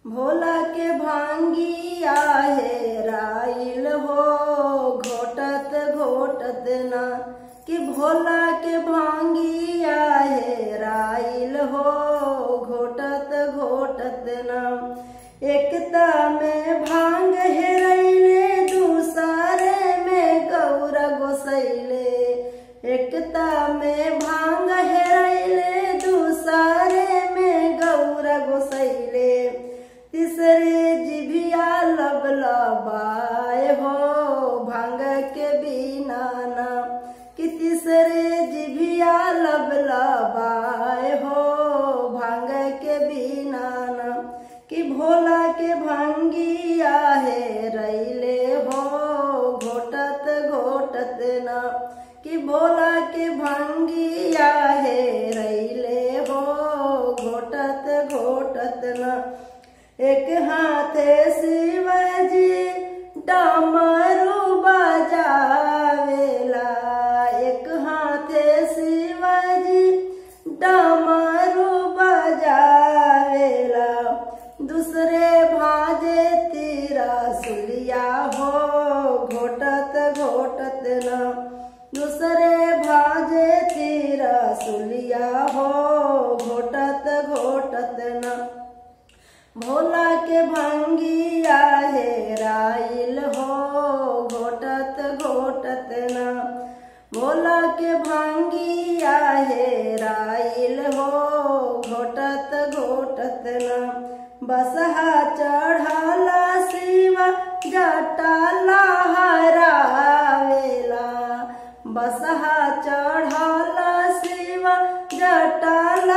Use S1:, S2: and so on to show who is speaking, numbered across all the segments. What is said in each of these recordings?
S1: भोला के भांगी आहे राइल हो घोटत घोटत ना कि भोला के भांगी आहे राइल हो घोटत घोटत ना एकता में भांग हेरैले दूसरे में गौर गोसैले एकता में भांग हेरैले दूसरे में गौर गोसैले तीसरे जिभिया लबलबाए हो भांग के बिना ना कि तीसरे जिभिया लबलबाए हो भांग के बिना ना कि भोला के भांगी आहे रैले हो घोटत घोटत ना कि भोला के भांगी आहे रैले हो घोटत घोटत ना एक हाथे शिवजी डमरू बजावेला एक हाथे शिवजी डमरू बजावेला दूसरे भाजे तीरा सुलिया हो घोटत घोटत न दूसरे भाजे तीरा सुलिया हो घोटत घोटत न भोला के भंगी आहे राइल हो घोटत घोटत न भोला के भंगी आहे राइल हो घोटत घोटत न बसहा चढ़ला शिव जटा लहरावेला बसहा चढ़ला शिव जटा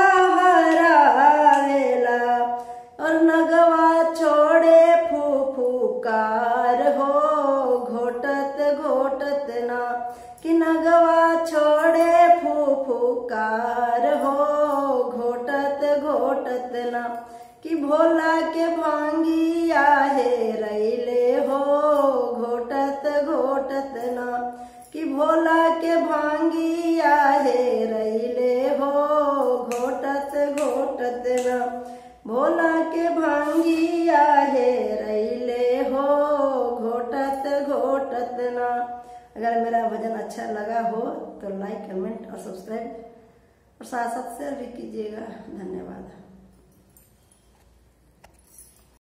S1: लहरावेला और नगवा छोड़े फूफुकार हो घोटत घोटत ना कि नगवा छोड़े फूफुकार हो घोटत घोटत ना कि भोला के भांगी आहे रैले हो घोटत घोटत ना कि भोला के भांगी आहे रैले हो घोटत घोटत ना भोला के भांगी आहे रैले हो घोटत घोटत ना अगर मेरा भजन अच्छा लगा हो तो लाइक कमेंट और सब्सक्राइब और साथ साथ शेयर भी कीजिएगा धन्यवाद